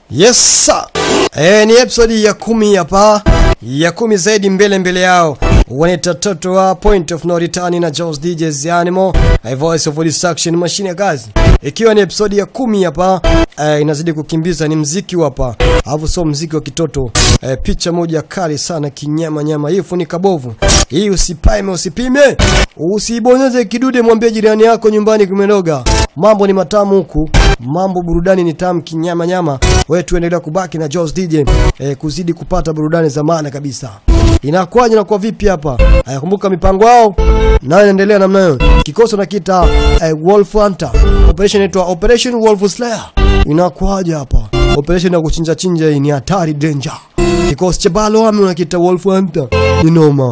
Yes sir. Eh, ni episode ya kumi hapa ya kumi zaidi mbele mbele yao wanaita toto wa Point of No Return na Jaws DJs Animal a voice of destruction machine ya kazi ikiwa ni episode ya kumi hapa eh, inazidi kukimbiza ni mziki hapa alafu sio mziki wa kitoto eh, picha moja kali sana kinyama nyama hii funika bovu hii usipime usipime usibonyeze kidude mwambie jirani yako nyumbani kumenoga mambo ni matamu huku mambo burudani ni tamu kinyama nyama wewe tuendelea kubaki na Jaws DJ eh, kuzidi kupata burudani za maana kabisa inakuwaje na kwa vipi hapa ayakumbuka mipango yao nayo inaendelea namna hiyo kikosi nakita eh, Wolf Hunter operation inaitwa Operation Wolf Slayer inakuwaje hapa operation ya kuchinja chinja hii ni hatari danger kikosi cha balo ame unakita Wolf Hunter ni noma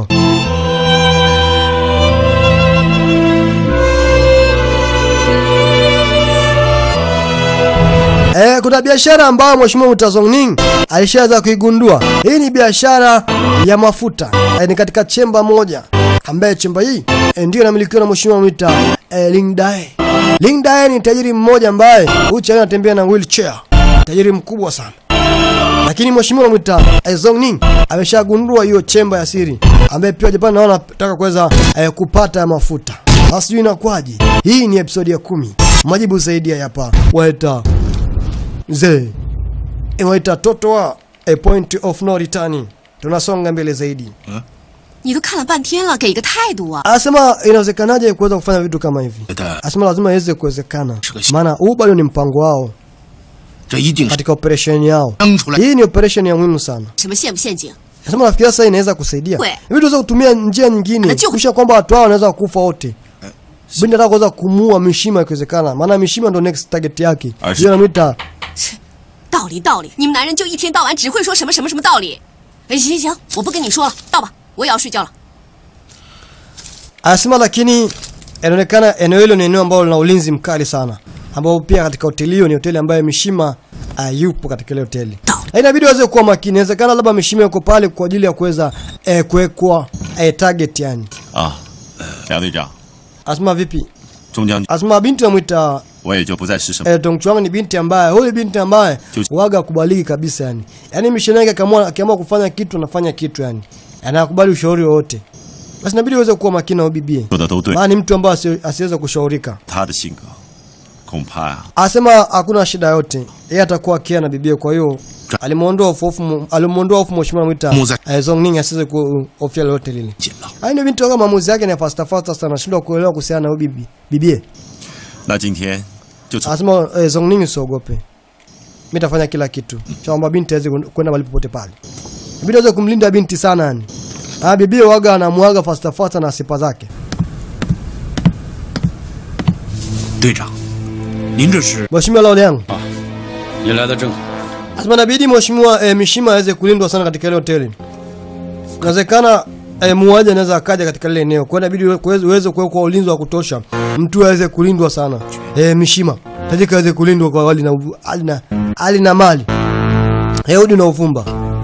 Eh, kuna biashara ambayo Mheshimiwa Mutazongning alishaanza kuigundua. Hii ni biashara ya mafuta. Eh, ni katika chemba moja ambaye chemba hii eh, ndio inamilikiwa na Mheshimiwa Mwita eh, Ling Dae. Ling Dae ni tajiri mmoja ambaye ucha anatembea na wheelchair. Tajiri mkubwa sana. Lakini Mheshimiwa Mwita eh, Zongning ameshagundua hiyo chemba ya siri ambaye pia Japan naona anataka kuweza eh, kupata mafuta. Sasa sijui inakwaje. Hii ni episode ya kumi. Majibu zaidi hapa. Waita Mzee inaita toto wa a point of no return. Tunasonga mbele zaidi. 你都看了半天了，给个态度啊！ Anasema inawezekanaje kuweza kufanya vitu kama hivi? 觉得 Anasema lazima iweze kuwezekana, Shika- maana huu bado ni mpango wao 这一定是 katika operation yao. 扔出来。 Hii ni operation ya muhimu sana. 什么陷不陷阱？ Anasema nafikiria sasa inaweza kusaidia. We. Hivi tunaweza kutumia njia nyingine Anajua- kisha kwamba watu hao wanaweza kufa wote. Binti anataka kuweza kumua Mishima ikiwezekana, maana Mishima ndo next target yake. Asi- Hiyo anamuita 道理道理，你们男人就一天到晚只会说什么什么什么道理。哎，行行行，我不跟你说了，到吧，我也要睡觉了。 Anasema lakini inaonekana eneo hilo ni eneo ambalo lina ulinzi mkali sana, ambao pia katika hoteli hiyo ni hoteli ambayo Mishima uh, yupo katika ile hoteli. Na Inabidi waweze kuwa makini. Inawezekana labda Mishima yuko pale kwa ajili ya kuweza eh, kuwekwa eh, target yani. 啊，梁队长， Anasema vipi? 中将军， Anasema binti anamwita 我也就不再是什么。 eh, Tongchuang ni binti ambaye huyu binti ambaye Chuchi. waga kubaliki kabisa yani. Yaani misheni yake akiamua akiamua kufanya kitu anafanya kitu yani. Anakubali ushauri wowote. Basi inabidi uweze kuwa makini na huyu bibie. 说的都对， Maana ni mtu ambaye asi- asiweza kushaurika. 他的性格恐怕呀、 Asema hakuna shida yote, yeye atakuwa akia na bibie. Kwa hiyo alimuondoa hofu hofu, alimuondoa hofu mheshimiwa Mwita Muza- eh, Zongning asiweze kuhofia lolote lile. 紧了。 Hayo ndio binti wake, maamuzi yake ni fasta fasta sana, anashindwa kuelewa kuhusiana na huyu bibi bibie. 那今天就从 Anasema eh, Zongning usiogope, mimi nitafanya kila kitu cha kwamba binti aweze kwenda mahali popote pale. Inabidi aweze kumlinda binti sana yani. Ah, bibie waga anamwaga fasta fasta na sifa zake. 队长，您这是 Mheshimiwa Lao Liang 您来的正好。 Asema inabidi mheshimiwa eh, Mishima aweze kulindwa sana katika ile hoteli. Inawezekana eh, muuaji anaweza akaja katika lile eneo. Kwa hiyo inabidi uweze uweze kuwekwa ulinzi wa kutosha. Mtu aweze kulindwa sana. Eh, Mishima. Tajika aweze kulindwa kwa hali na hali na hali na mali. Yehudi na uvumba.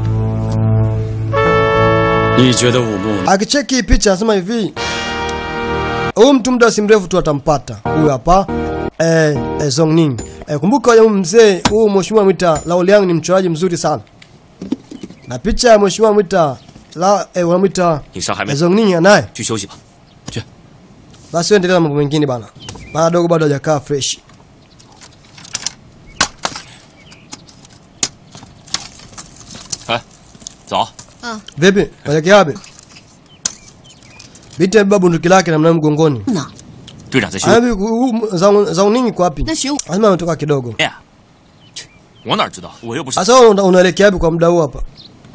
你觉得武木 Akicheki hii picha anasema hivi. Huyu mtu muda si mrefu tu atampata. Huyu hapa eh, eh Zongning. Eh, kumbuka huyu mzee huyu mheshimiwa Mwita Lao Liang ni mchoraji mzuri sana. Na picha ya mheshimiwa Mwita la eh, wanamwita 你伤还没 eh, Zongning anaye. 去休息吧。 Basi endelea na mambo mengine bana. Bado dogo bado hajakaa fresh. 哎，走。 Vipi? Waelekea wapi? Binti amebeba bunduki lake na mnamo mgongoni. 呢？ 队长在休息。 Anabi Zong Zongning iko wapi? 那学武 Lazima ametoka kidogo. 哎呀，切我哪知道？我又不是。 Sasa wewe una- unaelekea wapi kwa muda huu hapa?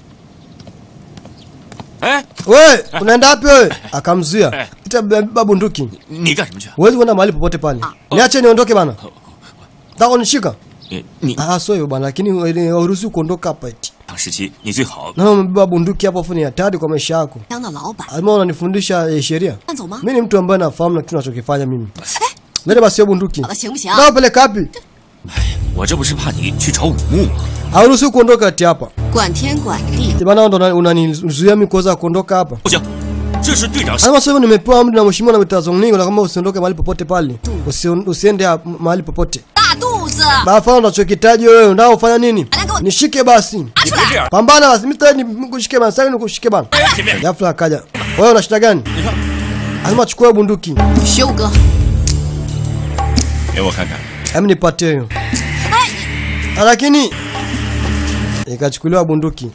哎， We, unaenda wapi wewe? Akamzuia. Eh. Pita beba bunduki. 你干什么去？ Huwezi kwenda mahali popote pale. Niache niondoke bana. Taka unishika? 你你 Ah, sio hivyo bana, lakini hauruhusiwi kuondoka hapa eti. 当时期你最好 Na umebeba bunduki hapo afu ni hatari kwa maisha yako. 当的老板， Alima unanifundisha eh, sheria. 慢走吗？ Mimi ni mtu ambaye nafahamu na kitu nachokifanya mimi. Leta basi hiyo bunduki. 好的，行不行？ Na upeleka wapi? 我这不是怕你去找武木吗？ Hauruhusiwi kuondoka eti hapa. 管天管地， Bana ndo una- unanizuia mimi kuweza kuondoka hapa. 不行，这是队长 Anasema sasa hivi nimepewa amri na mheshimiwa na mitazongningo na kama usiondoke mahali popote pale. Usi, usiende ha- mahali popote. 大肚子， Bafana unachokitaji wewe, unao ufanya nini? 来给我我 nishike basi 拿出来！ pambana basi mimi sitaki nikushike bana sitaki nikushike bana 前面， ghafla akaja wewe una shida gani lazima chukue bunduki 学武哥， 给我看看。 hem nipatie hiyo Ah, lakini ikachukuliwa bunduki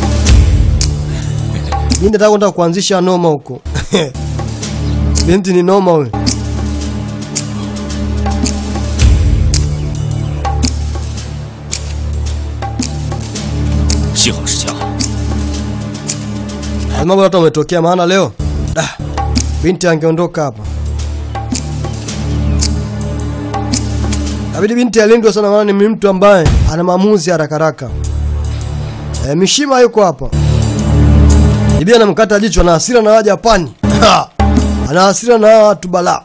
Binti nataka kwenda kuanzisha noma huko binti ni noma huyo 幸好是枪， lazima bora hata umetokea maana leo da, binti angeondoka hapa Inabidi binti alindwe sana maana ni mtu ambaye ana maamuzi haraka haraka. E, Mishima yuko hapa. Bibi anamkata jicho na hasira na waja Japani. ana hasira na hawa watu balaa.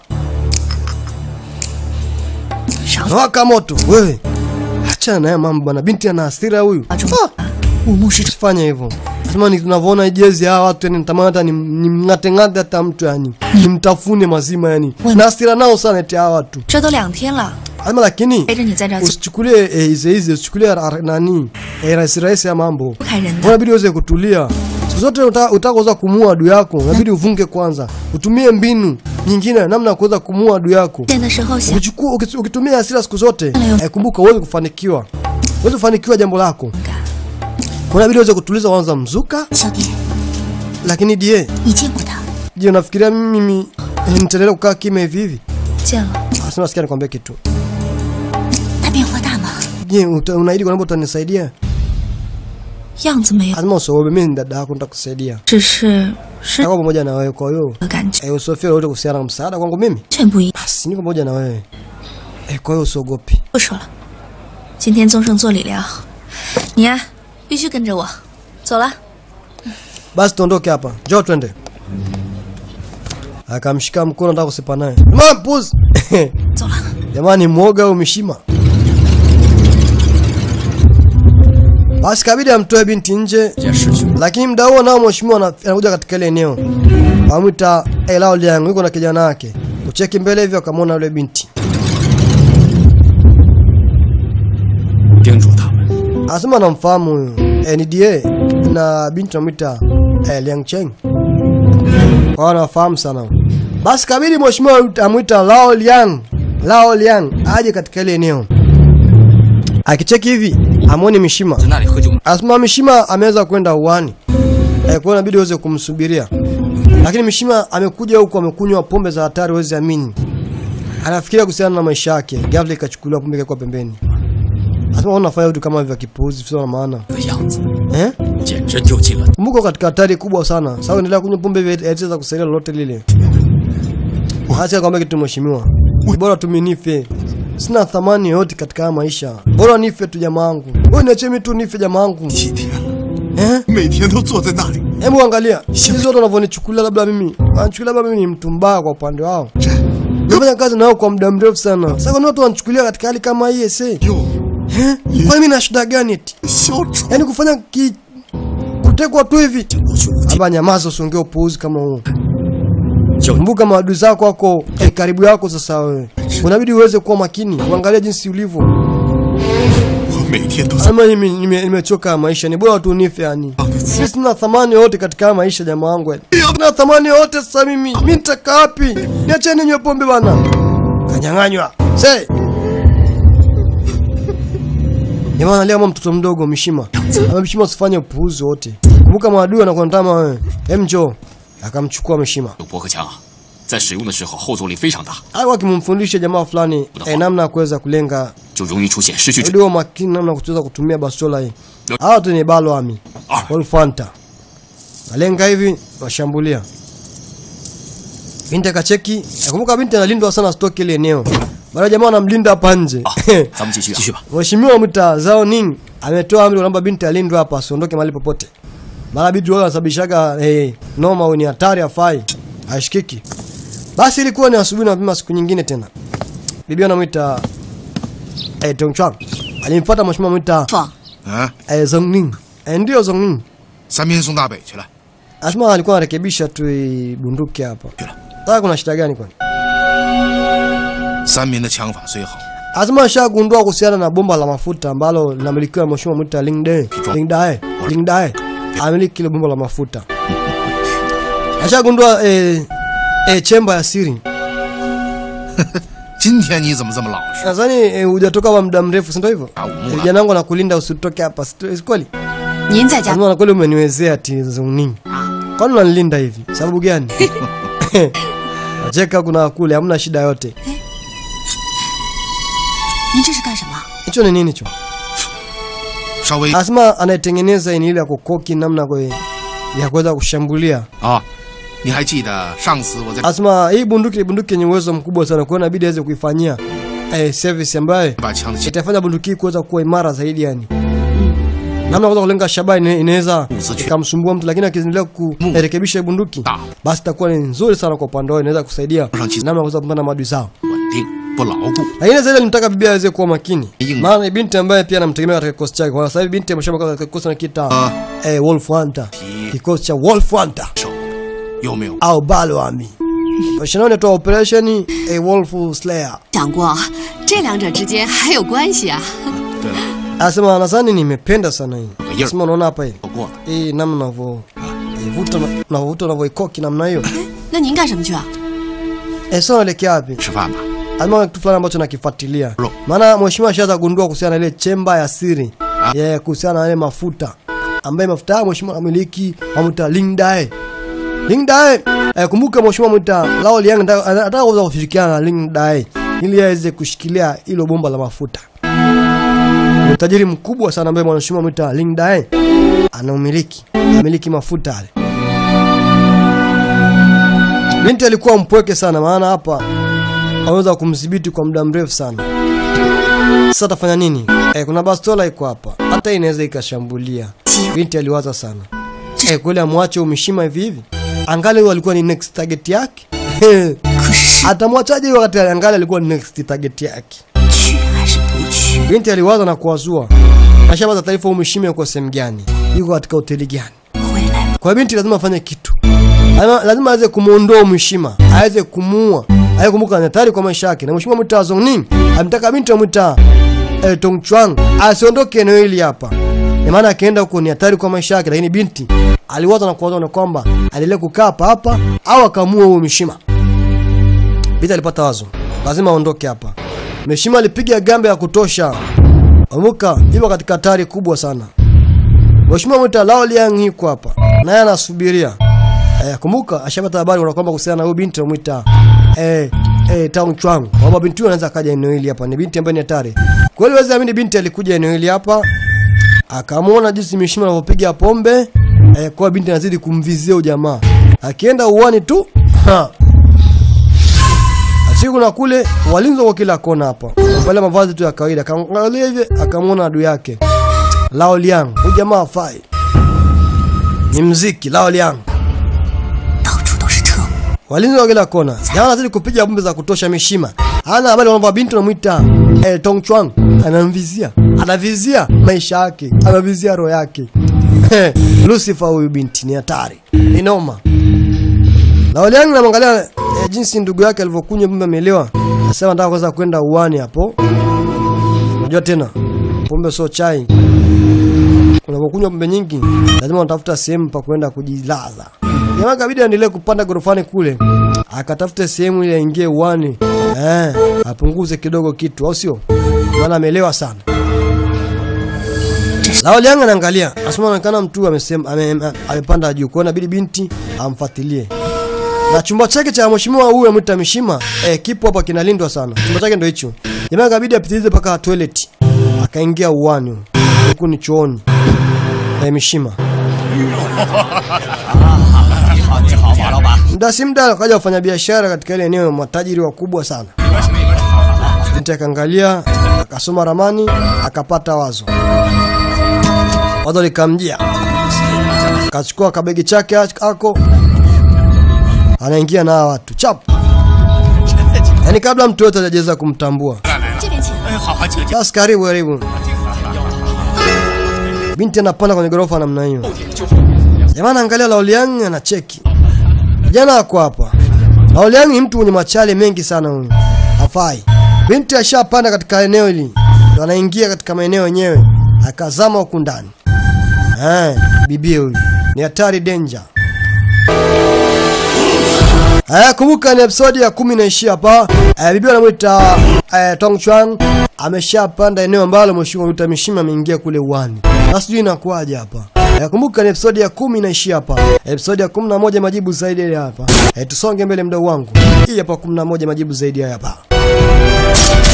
少 Nawaka moto wewe. Acha naye mambo bwana. Binti ana hasira huyu. 中 Ah, 武木是 usifanye hivyo. Nasema ni tunavyoona hii jezi hawa watu yani nitamani hata ni mngate ngate hata mtu yani. Nimtafune mazima yani. Na hasira nao sana eti hawa watu. 这都两天了， Ama lakini 陪着你在这儿 usichukulie eh, hizi hizi usichukulie ra- ra- nani eh, rahisi rahisi ya mambo 不看人的。 unabidi uweze kutulia siku zote uta- utaka kuweza kumuua adui yako unabidi uvunge kwanza utumie mbinu nyingine namna ya kuweza kumuua adui yako 见的时候想 ukichukua uki- ukitumia hasira siku zote eh, kumbuka uweze kufanikiwa uweze kufanikiwa jambo lako 干。 Kwa unabidi uweze kutuliza kwanza mzuka 小蝶， lakini die 你见过他？ je unafikiria mimi eh, nitaendelea kukaa kimya hivi hivi 见了， asema sikia nikwambia kitu 他变化大吗？ je uta- unaahidi kwamba utanisaidia 样子没有， lazima usiogope mimi ni dada yako nitakusaidia 只是是 Nitakuwa pamoja na wewe kwa hiyo 的感觉， eh, usofia lolote kuhusiana na msaada kwangu mimi 全不一样。 basi niko pamoja na wewe eh, kwa hiyo usiogopi 不说了，今天宗盛做理疗，你呀、必须跟着我。走了， basi tuondoke hapa njoo twende akamshika mkono nataka kusepa naye Jamaa mpuzi 走了。 jamani mwoga au mishima basi kabidi amtoe binti nje 件事情 lakini mda huo nao mheshimiwa ana- anakuja katika ile eneo wamwita elao liang yuko na kijana wake kucheki mbele hivyo akamwona yule binti 叮嘱他们， anasema anamfahamu huyu eh, ni da na binti anamwita eh, liang cheng kwao anawafahamu sana basi kabidi mheshimiwa amwita lao liang lao liang aje katika ile eneo akicheki hivi amwoni mishima 在那里喝酒。 Asma Mishima ameweza kwenda uani. Eh, kwa hiyo inabidi uweze kumsubiria. Lakini Mishima amekuja huku amekunywa pombe za hatari uweze amini. Anafikiria kuhusiana na maisha yake. Ghafla ikachukuliwa pombe ikakuwa pembeni. Asma unafanya vitu kama vya kipuuzi sio na maana. 的样子， Eh? 简直丢尽了。 Kumbuka katika hatari kubwa sana. Sasa endelea kunywa pombe hivi haitaweza kusaidia lolote lile. Acha kwambia kitu mheshimiwa. Ni Bora tu mimi nife. Sina thamani yoyote katika haya maisha. Bora nife tu jamaa wangu. Wewe niachie mimi tu nife jamaa wangu. 几天了， Eh? 每天都坐在那里。 Hebu angalia hizi watu wanavyonichukulia, labda mimi wanachukulia labda mimi ni mtu mbaya kwa upande wao. Nimefanya kazi nao kwa muda mrefu sana. Sasa kwa nini watu wanachukulia katika hali kama hii ese? 哟， Eh? Kwani mimi na shida gani eti? 小丑， Yaani kufanya ki kutekwa tu hivi? 我去无 Hapa nyamaza, usiongee upuuzi kama huo. 就 Kumbuka maadui zako wako eh, karibu yako sasa wewe. Unabidi uweze kuwa makini, uangalie jinsi ulivyo. 我每天都在 Ama mimi nime- nimechoka ya maisha, ni bora tu nife yani. Mimi sina thamani yoyote katika haya maisha jamaa wangu. yani. Sina thamani yoyote sasa mimi. Mimi nitakaa wapi? Niacheni ninywe pombe bana. Kanyang'anywa. Se. Jamaa analia kama mtoto mdogo Mishima. Ama Mishima usifanye upuuzi wote. Kumbuka maadui wanakuandama wewe. Hem njoo. Akamchukua Mishima. 有驳壳枪啊，在使用的时候后坐力非常大， Alikuwa akimfundisha jamaa fulani eh, namna ya kuweza kulenga 就容易出现失去 Ndio makini namna ya kuweza kutumia bastola hii. Hawa tu ni balo ami. Ah. Wolfanta. Alenga hivi washambulia. Binti akacheki. Nakumbuka binti analindwa sana stoki ile eneo. Mara jamaa anamlinda hapa nje. 啊。咱们继续啊，继续吧。 Mheshimiwa Mta Zao Ning ametoa amri kwamba binti alindwe hapa asiondoke mahali popote. Mara binti wao anasababishaga eh, noma au ni hatari afai. Ashikiki. Basi ilikuwa ni asubuhi na mapema siku nyingine tena. Bibi anamwita eh, Tongchuan. Alimfuata mheshimiwa mwita 放啊， eh, Zongning. Eh, ndio Zongning. 三边送大北去了。 Asma alikuwa anarekebisha tu hii bunduki hapa. Sasa kuna shida gani kwani? 三民的枪法虽好， Asema ashagundua kuhusiana na bomba la mafuta ambalo linamilikiwa na mheshimiwa Mwita Lingdae. Lingdae. Lingdae. Amiliki ile bomba la mafuta. Ashagundua eh, eh, chemba ya siri. 今天你怎么这么老实？ Nadhani eh, hujatoka kwa muda mrefu, si ndio hivyo? Ah, umula. Eh, Vijana wangu anakulinda usitoke hapa, si si kweli? 您在家 Lazima na kweli umeniwezea ati nini? Kwani unanilinda hivi? Sababu gani? Nacheka kuna kule, hamna shida yote. 您这是干什么？ Hicho ni nini hicho? 稍微 Anasema anayetengeneza ni ile ya kukoki namna kwa ya kuweza kushambulia. 啊，你还记得上次我在 Anasema hii bunduki ni bunduki yenye uwezo mkubwa sana, kwa hiyo inabidi aweze kuifanyia eh, service ambayo 把枪的 itafanya bunduki hii kuweza kuwa imara zaidi yani. Namna kuweza kulenga shabaha ina- inaweza Usichu- ikamsumbua mtu, lakini akiendelea kurekebisha hii bunduki Ah. basi itakuwa ni nzuri sana kwa upande wao, inaweza kusaidia Shanchi- namna ya kuweza kupambana na maadui zao. 稳定不牢固。 Lakini zaidi alimtaka bibi aweze kuwa makini, Ying. maana ni binti ambaye pia anamtegemea katika kikosi chake. Kwa sababu binti ameshakuwa katika kikosi na kita Ah. eh, Wolf Hunter, Ti- kikosi cha Wolf Hunter 手有没有？ au Balo Army. Mashindano yanaitwa Operation a Wolf Slayer. 想过这两者之间还有关系啊？ 对了， Anasema nadhani nimependa sana hii. Ying. Anasema unaona hapa hii. 有过的。 Hii namna unavyo ivuta na- unavyovuta unavyoikoki namna hiyo. 那您干什么去啊？ Eh, sasa unaelekea wapi? 吃饭吧。 Ama kitu fulani ambacho nakifuatilia. Ro. Maana mheshimiwa ashaanza kugundua kuhusiana na ile chemba ya siri. Ah. Yeah, kuhusiana na ile mafuta ambaye mafuta haya mheshimiwa anamiliki wamuita Lingdae. Lingdae, eh, kumbuka mheshimiwa amuita Lao Liang anataka anataka kuweza kushirikiana na Lingdae ili aweze kushikilia hilo bomba la mafuta. Ni utajiri mkubwa sana ambaye mheshimiwa amuita Lingdae anaumiliki. Anamiliki mafuta yale. Binti alikuwa mpweke sana maana hapa aweza kumdhibiti kwa muda mrefu sana. Sasa atafanya nini? Eh, kuna bastola iko hapa, hata hii inaweza ikashambulia. Binti aliwaza sana. Eh, kweli amwache umshima hivi hivi? Angali huyo alikuwa ni next target yake. Atamwachaje huyo wakati angali alikuwa ni next target yake? 去还是不去？ Binti aliwaza na kuwazua. Ashapata taarifa umshime yuko sehemu gani? Yuko katika hoteli gani? 回来， Kwa hiyo binti lazima afanye kitu. Lazima, lazima aweze kumuondoa mheshima, aweze kumuua. Aye kumbuka ni hatari kwa maisha yake. Na mheshimiwa Mwita Zongning amtaka binti amwita eh, Tong Chuang asiondoke eneo hili hapa. Ni maana akienda huko ni hatari kwa maisha yake, lakini binti aliwaza na kuwaza na kwamba aendelee kukaa hapa hapa au akamua huyo mheshima. Binti alipata wazo, lazima aondoke hapa. Mheshima alipiga gambe ya kutosha. Kumbuka yuko katika hatari kubwa sana. Mheshimiwa Mwita Lao Liang yuko hapa. Naye anasubiria. Eh, kumbuka ashapata habari kuna kwamba kuhusiana na huyu binti anamwita eh eh Tang Chuang. Kwamba binti huyo anaweza akaja eneo hili hapa. Ni binti ambaye ni hatari. Kweli waweza amini binti alikuja eneo hili hapa. Akamwona jinsi mheshimiwa anavyopiga pombe. Eh, kwa binti anazidi kumvizia ujamaa. Akienda uwani tu. Ha. Asiku na kule walinzi kwa kila kona hapa. Wale mavazi tu ya kawaida. Akaangalia hivi akamwona adui yake. Lao Liang, huyu jamaa hafai. Ni mziki Lao Liang. 到处都是特务， Walinzi wa kila kona. Jamaa anazidi kupiga bombe za kutosha mishima. Hana habari kwamba binti anamuita eh, Tong Chuang anamvizia. Anavizia maisha yake, anavizia roho yake. Lucifer huyu binti ni hatari. Ni noma. Lao Liang namwangalia eh, jinsi ndugu yake alivyokunywa pombe amelewa. Anasema nataka kwanza kwenda uani hapo. Unajua tena pombe sio chai. Unapokunywa pombe nyingi lazima unatafuta sehemu pa kwenda kujilaza. Jamaa kabidi aendelee kupanda gorofani kule, akatafute sehemu ile aingie uani, eh, apunguze kidogo kitu, au sio? Maana amelewa sana. Lao Liang anaangalia, asema anaonekana mtu amesema ame, ame- amepanda juu, kwa hiyo inabidi binti amfuatilie. Na chumba chake cha mheshimiwa huyu amwita Mishima, eh, kipo hapa kinalindwa sana. Chumba chake ndio hicho. Jamaa kabidi apitilize mpaka toilet. Akaingia uani. Huku ni chooni. Eh, Mishima. Muda si muda akaja kufanya biashara katika ile eneo, matajiri wakubwa sana. Binti akaangalia, akasoma ramani, akapata wazo. Wazo likamjia, akachukua kabegi chake ako, anaingia na hawa watu chap, yaani kabla mtu yote hajaweza kumtambua. 这边请。 哎，好好，请请。 Basi karibu karibu. Binti anapanda kwenye gorofa namna hiyo. Jamani, angalia Laoliang anacheki. Kijana ako hapa. Laoliang ni mtu mwenye machale mengi sana huyu. Hafai. Binti ashapanda katika eneo hili, ndo anaingia katika maeneo yenyewe, akazama huku ndani. Eh, bibi huyu ni hatari danger. Haya, kumbuka ni episodi ya kumi naishia hapa. Eh, bibi anamwita eh, Tong Chuan ameshapanda eneo ambalo mheshimiwa Ruta Mishima ameingia kule uwani. Sasa sijui inakuwaje hapa. Eh, kumbuka ni episodi ya kumi inaishia hapa. Episodi ya kumi na moja majibu zaidi ya hapa. Eh, tusonge mbele mdau wangu. Hii hapa kumi na moja majibu zaidi ya hapa.